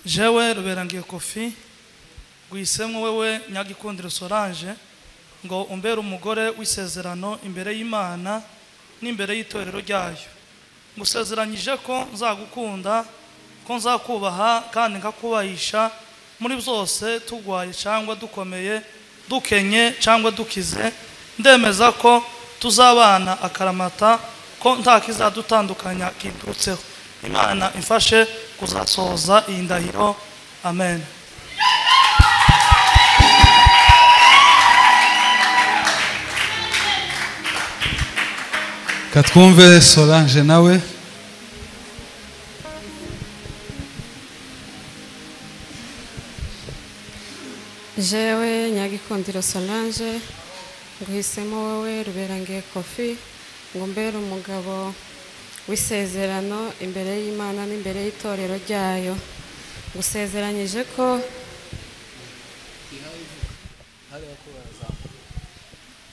jewe ruberangiye kofi rwisemwe wewe nyagikundiro sorange ngo umbere umugore w'isezerano imbere y'imana n'imbere y'itorero ryayo ngusezeranyije ko nzagukunda ko nzakubaha kandi nkakubahisha muri byose turwaye cyangwa dukomeye dukenye cyangwa dukize ndemeza ko tuzabana akaramata ko nta kizadutandukanya kiturutseho imana imfashe kuzasohoza iyi ndahiro amen katwumve solange nawe jewe nyagikundiro solange nguhisemo wowe ruberangiye kofi ngo mbere umugabo w'isezerano imbere y'imana n'imbere y'itorero ryayo gusezeranyije ko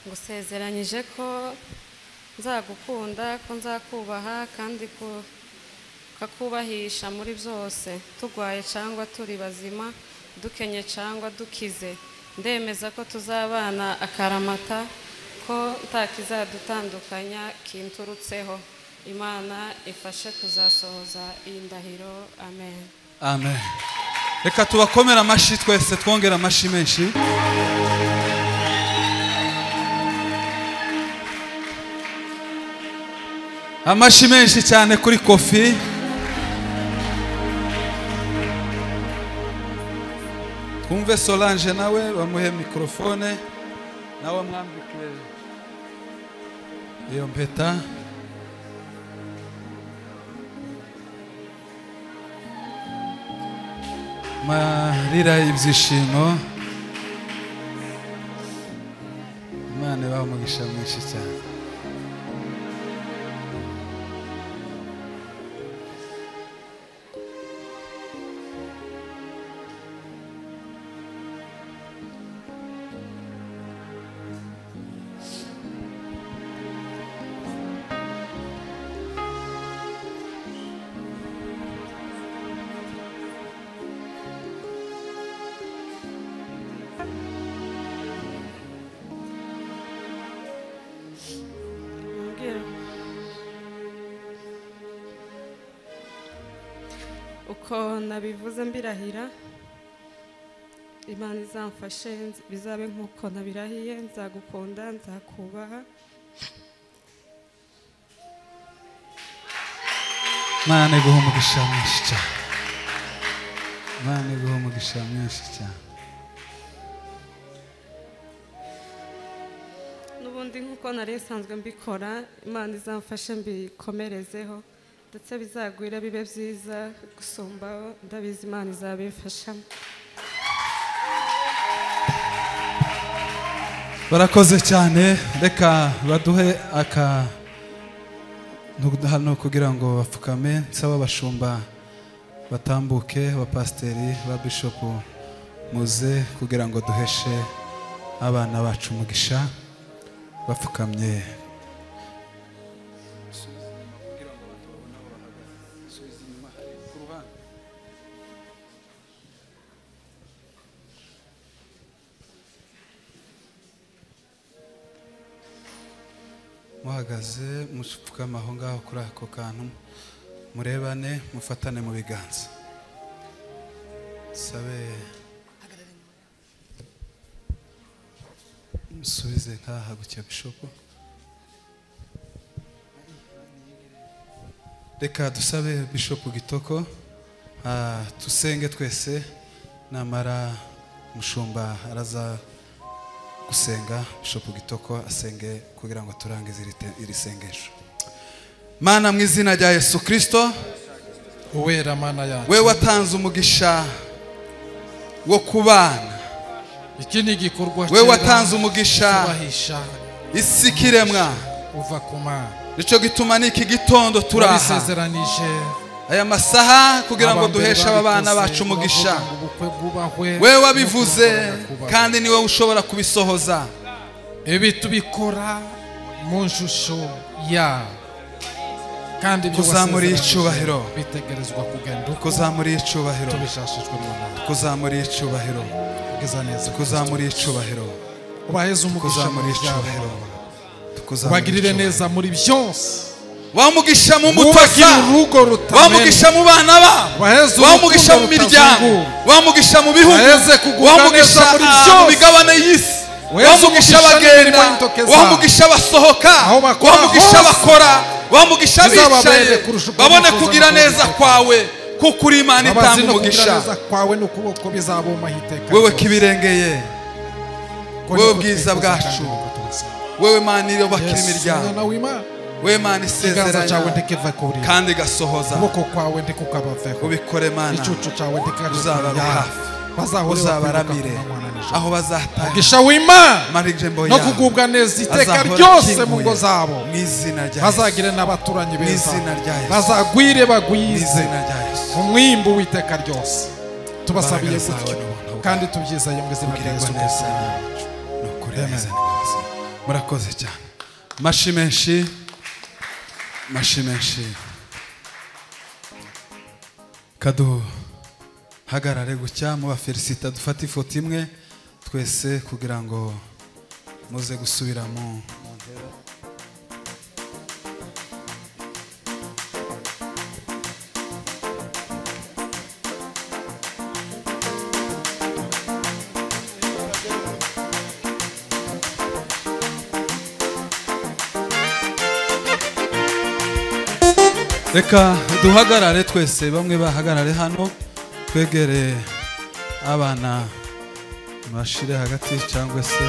gusezeranyije ko nzagukunda ko nzakubaha kandi ko kakubahisha muri byose turwaye cyangwa turi bazima dukenye cyangwa dukize ndemeza ko tuzabana akaramata ko nta kizadutandukanya kinturutseho imana ifashe kuzasohoza iyi ndahiro amen amen reka tubakomere amashyi twese twongere amashyi menshi amashyi menshi cyane kuri kofi twumve solange nawe bamuhe mikorofone nawe mwambike iyo mpeta marira ibyishimo imana ibaha umugisha mwinshi cyane Mbwira. uko nabivuze mbirahira imana izamfashe nz- bizabe nk'uko nabirahiye nzagukunda nzakubaha imana iguha umugisha mwinshi cyane imana iguha umugisha mwinshi cyane n'ubundi nk'uko nari nsanzwe mbikora imana izamfashe mbikomerezeho ndetse bizagwira bibe byiza gusumbaho ndabizi imana izabimfashamo barakoze cyane reka baduhe aka hano kugira ngo bapfukame nsaba abashumba batambuke abapasiteri ba bishopu muze kugira ngo duheshe abana bacu umugisha bapfukamye muhagaze mupfukama aho ngaho kuri ako kantu murebane mufatane mu biganza sabe musubize nk'aha gutya bishopu reka dusabe bishopu gitoko ah, tusenge twese namara mushumba araza gusenga bishopu gitoko asenge kugira ngo turangize iri te- iri sengesho mana mu izina rya yesu kirisito uwera mana yacu we watanze umugisha wo kubana iki ni igikorwa we cyera watanze umugisha kubahisha isi ikiremwa uva ku mana nicyo gituma n'iki gitondo turi aha turabisezeranije aya masaha kugira ngo abambere duheshe aba bana babikoze, bacu umugisha turavuga ngo ubukwe bwubahwe we wabivuze n'ukubaho kubaho. kandi niwe ushobora kubisohoza ibi tubikora mu nshusho yawe kandi ibyo Kuzamura wasezeranije icyubahiro. bitegerezwa kugenda uko kuzamura icyubahiro tubishashijwe mu nama kuzamura icyubahiro ubwiza neza kuzamura icyubahiro ubaheze umugisha mu kuzamura muryango icyubahiro tukuzamura ubagirire icyubahiro. neza muri byose wamugisha mu wubakire mutaka urugo rutamena wamugisha mu bana babo Waheze urukundo wamugisha mu miryango rutazungura. wamugisha mu bihugu Waheze kuguganisha wamugisha muri ah, byose. mu migabane y'isi Waheze wamugisha umugisha n'imirimo abagenda y'intoke zabo. wamugisha abasohoka Aho bakora wamugisha hose. abakora wamugisha Bizababere abicaye kurusha uko babone bifuza kugira no neza kubikora. kwawe kuko uri imana Abazi itanga no kugira umugisha neza kwawe n'ukuboko bizabumbaho iteka wewe ryose. kibirengeye Kuko wewe niko bwiza twifuza bwacu. kandi niko tubisaba. wewe mana iyobakira Yesu, Mwana imiryango w'Imana, wewe mana ikiganza cyawe isezeranya ntikive kuri kandi igasohoza ukuboko kwawe ntikukabaveho ubikore mana igicucu cyawe ntikaje uzababa kuri yabo. hafi. bazahore uzabaramire bakwibuka kumanywa na nijoro. aho bazatanga umugisha w'imana amarembo no yawe kugubwa neza iteka azahora ryose akinguye mu ngo zabo mu izina rya Yesu bazagire n'abaturanyi beza Mw'izina rya Yesu. bazagwire mu bagwize izina rya Yesu umwimbu w'iteka ryose tubasabiye Imbaraga zawe gutyo n'ubuntu bwawe. kandi tubyizeye mu izina ubwirwa rya yesu neza Kristo. nacu ni ukuri neza neza murakoze cyane mashi menshi mashi menshi kaduhagarare gutya mubafelisita dufate ifoto imwe twese kugira ngo muze gusubira mu reka duhagarare twese bamwe bahagarare hano twegere abana bashire hagati cyangwa se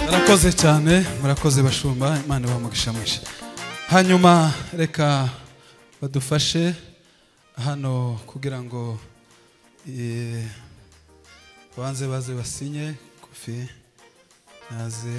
murakoze cyane murakoze bashumba imana bamugisha mwinshi hanyuma reka badufashe hano kugira ngo eh, banze baze basinye kofi naze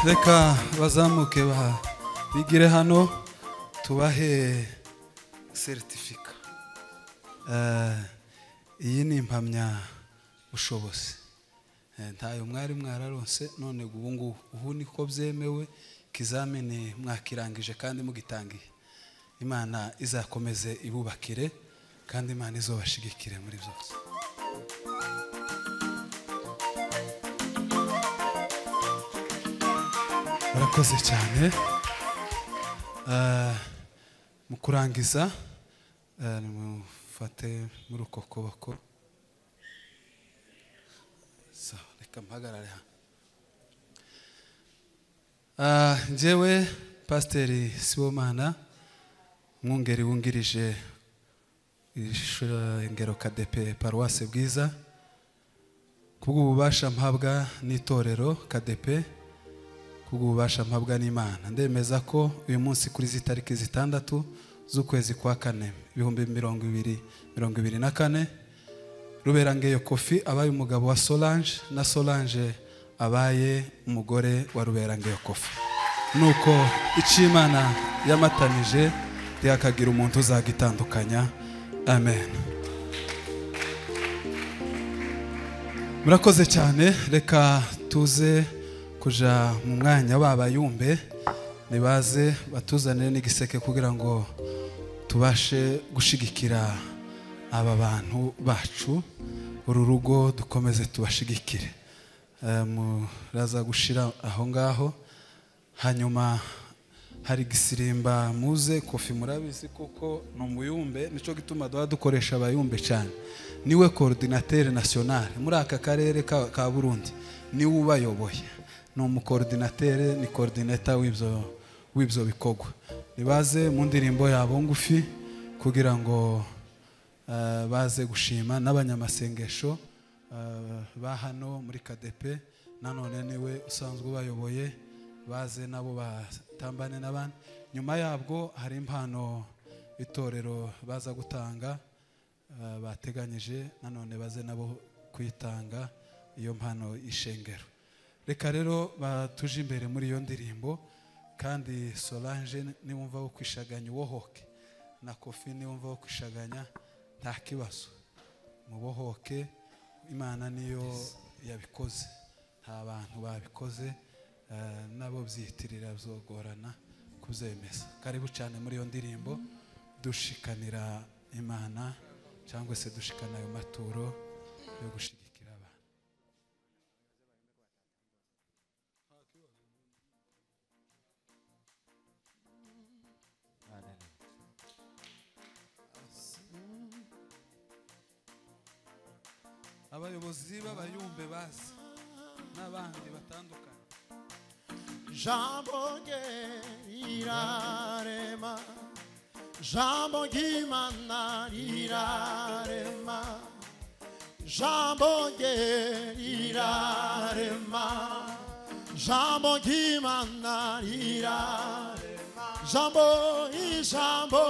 reka bazamuke ba bigire hano tubahe seritifika Eh, iyi ni impamyabushobozi Eh, ntayo mwari mwararonse none ubu ngubu ubu niko byemewe ikizamini mwakirangije kandi mugitangiye imana izakomeze ibubakire kandi imana izobashigikire muri byose murakoze cyane Eh, mu kurangiza eh, nimufate muri uko kuboko sawa reka mpagarare hano Ah, njyewe pasiteri sibomana umwungeri wungirije ishengero kadepe paruwasi bwiza kubw'ububasha mpabwa n'itorero kadepe kubw'ububasha mpabwa n'imana ndemeza ko uyu munsi kuri izi tariki zitandatu z'ukwezi kwa kane ibihumbi mirongo ibiri mirongo ibiri na kane ruberangeyo kofi abaye umugabo wa solange na solange abaye umugore wa ruberangeyo kofi nuko icyo imana yamatanije ntihakagira umuntu uzagitandukanya amen murakoze cyane reka tuze kuja mu mwanya w'abayumbe nibaze batuzanire n'igiseke kugira ngo tubashe gushigikira aba bantu bacu uru rugo dukomeze tubashigikire Eh, muraza gushira aho ngaho hanyuma hari gisirimba muze kofi murabizi kuko ni umuyumbe nicyo gituma duha dukoresha abayumbe cyane niwe korodinateri nasiyonari muri aka karere ka ka burundi niwe ubayoboye ni umukorodinateri ni korodineta w'ibyo w'ibyo bikorwa nibaze mu ndirimbo yabo ngufi kugira ngo eh, baze gushima n'abanyamasengesho eh, ba hano muri kadepe nanone niwe usanzwe ubayoboye baze nabo batambane n'abandi nyuma yabwo hari impano itorero baza gutanga eh, bateganyije nanone baze nabo kuyitanga iyo mpano y'ishengero reka rero batuje imbere muri iyo ndirimbo kandi solange niwumva wo kwishaganya uwohoke na kofi niwumva wo kwishaganya nta kibazo mubohoke imana niyo yabikoze nta bantu babikoze eh, nabo byiyitirira byogorana kubyemeza karibu cyane muri iyo ndirimbo dushikanira imana cyangwa se dushikana ayo maturo yo gushigikira abantu abayobozi b'abayumbe bazi n'abandi batandukanye Jambo girarema Jambo gimana girarema Jambo girarema Jambo gimana girarema Jambo i jambo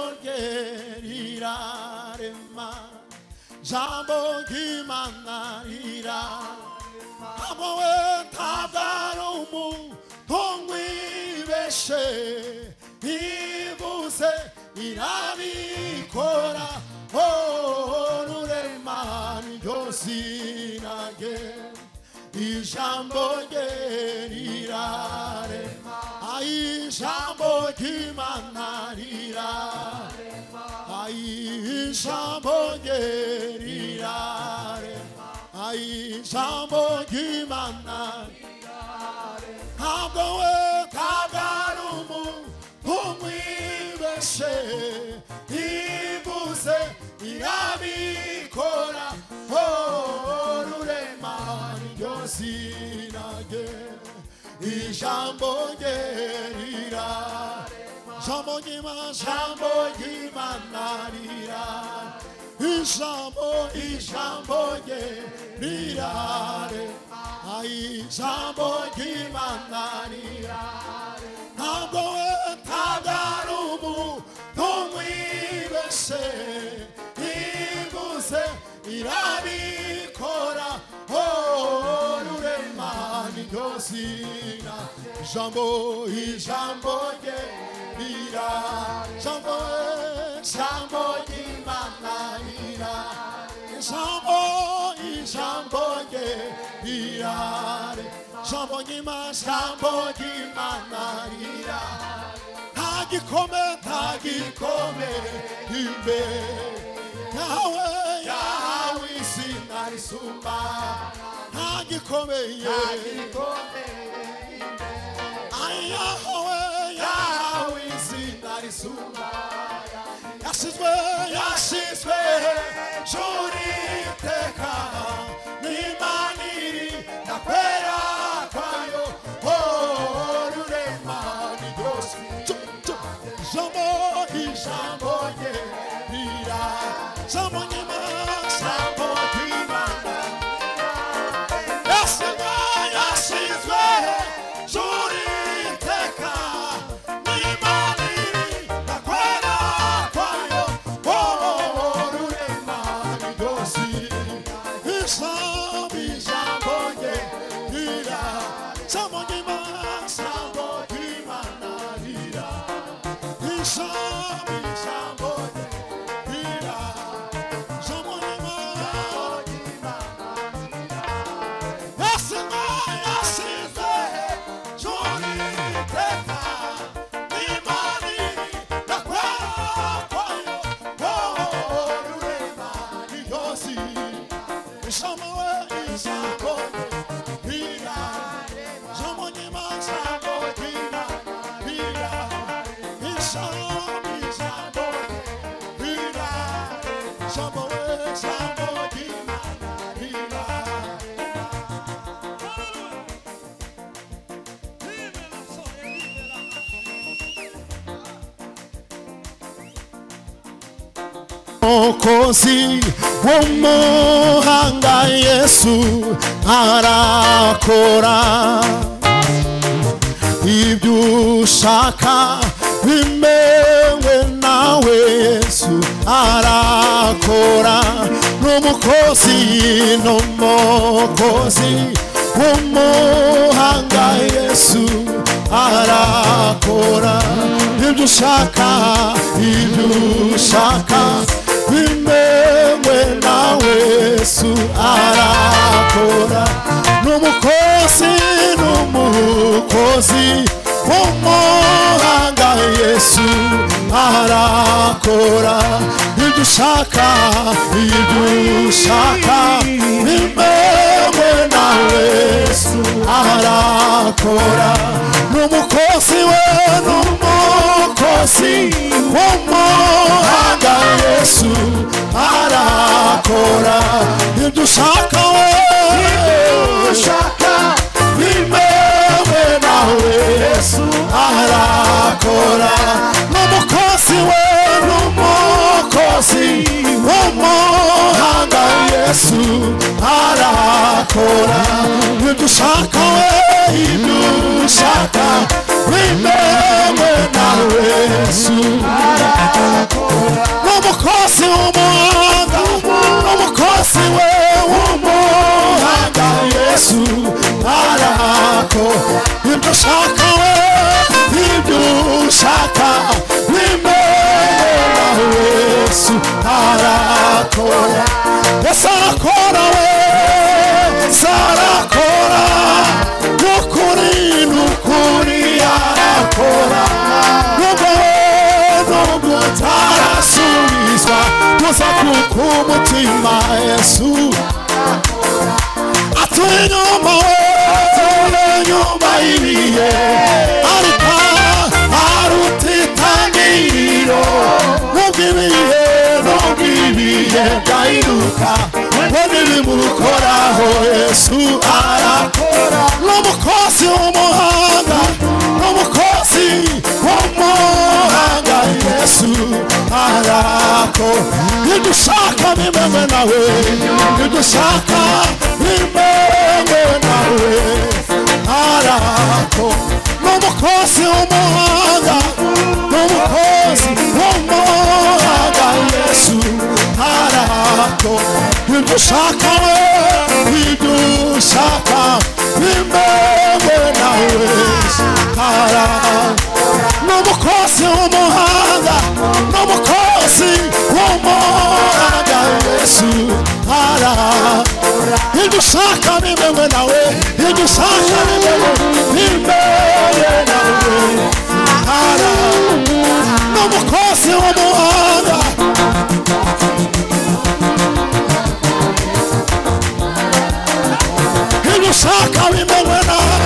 girarema Jambo gimana girarema Amoe tabaro mu tongwi beshe ibuse irami kora onure man yosinage ijambo gerirare ai jambo kimanarira ai jambo gerirare Ay jambo gimana Hamdo e kagarumu Pumwi beshe Ibuse irami kora Orure mani yosinage Ijambo gerira Jambo gimana Jambo gimana rira Ijambo, ijambo ye mirare Ai jambo gimana mirare Nabo tadarumu tomwi bese Ibuse irabikora Olure mani ryosina ijambo ijambo rye rira ijambo ijambo ry'imana rira ijambo ijambo rye rira ijambo nyima ijambo ry'imana rira nta gikome nta gikome imbere yawe yawe izina risumba nta gikomeye ayahowe yawe izina risumba yasizwe yasizwe hejuru iteka n'imana iri ndakwera kwayo oh, rurema ni ryose ijambo ijambo rye rira ijambo nyuma ijambo ry'imana yasizwe yasizwe hejuru iteka n'imana iri ndakwera kwayo oh, rurema ni ryose ijambo ijambo rye rira ijambo nyuma ijambo ry'imana rira umukozi w'umuhanga yesu arakora ibyo ushaka bimewe nawe yesu arakora n'umukozi n'umukozi w'umuhanga yesu arakora ibyo ushaka ibyo ushaka bimewe nawe yesu arakora n'umukozi n'umukozi w'umuhanga yesu arakora ibyo ushaka ibyo ushaka bimewe nawe yesu arakora n'umukozi we n'umukozi w'umuhanga yesu arakora ibyo ushaka we ushaka bimewe nawe yesu arakora n'umukozi we n'umukozi w'umuhanga yesu arakora ibyo ushaka we ibyo ushaka bimewe nawe yesu n'umukozi w'umuhanga n'umukozi we w'umuhanga yesu arako ibyo ushaka we ibyo ushaka bimewe nawe yesu arakora yesu arakora we yesu arakora nukuri nukuri arakora nubwo nubwo utarasubizwa gusa kuko umutima yesu atuye inyuma we atuye inyuma y'ibihe aruta aruta itangiriro nubwo ibihe nubwo ibihe byahinduka we n'ibimukoraho yesu arakora n'umukozi w'umuhanga n'umukozi w'umuhanga yesu arako ntidushaka bimewe nawe ntidushaka bimewe nawe arako n'umukozi w'umuhanga n'umukozi w'umuhanga yesu arako ntidushaka we ntidushaka bimewe wese ara n'umukozi w'umuhanga n'umukozi w'umuhanga yesu ara ibyo ushaka bimewe nawe ibyo ushaka bimewe bimewe nawe ara n'umukozi w'umuhanga ibyo ushaka bimewe nawe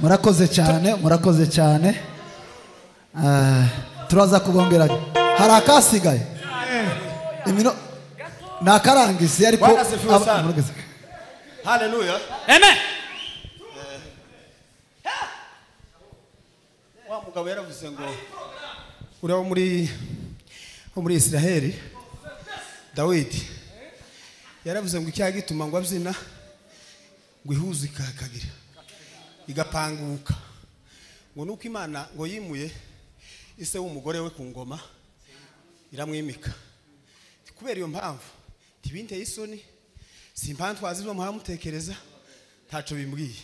murakoze cyane murakoze cyane Ah, turaza kubongera hari akasigaye Imino- ni akarangizi ariko Bwana asifiwe aba- sana. murakoze. haleluya amen wa mugabo yaravuze ngo uraba muri wo muri isiraheli dawidi yaravuze ngo icyaha gituma ngo abyina ngo ihuzu ikakagira igapanguka ngo nuko imana ngo yimuye ise w'umugore we ku ngoma iramwimika kubera iyo mpamvu ntibinteye isoni si impamvu izo muhamutekereza ntaco bimbwiye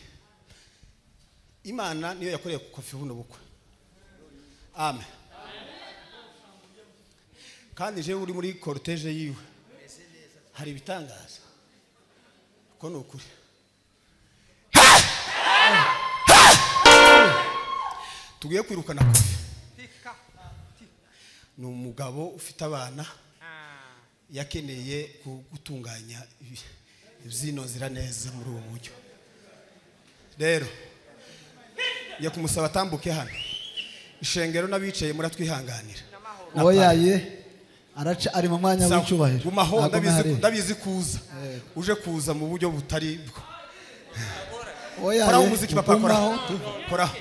imana niyo yakoreye ku kofi buno bukwe amen kandi jewe uri muri korutege yiwe hari ibitangaza ko ni ukuri tugiye kwirukana kofi ni umugabo ufite abana yakeneye gu- gutunganya ibi- ibyinozira neza muri ubu buryo rero njye kumusaba atambuke hano ishengero n'abicaye muratwihanganira oya ye araca ari mu mwanya Sawa. w'icyubahiro gumaho Ntabwo ndabizi mwari. ndabizi kuza uje kuza mu buryo butari bwo oya koraho ye umuziki papa koraho gumaho. koraho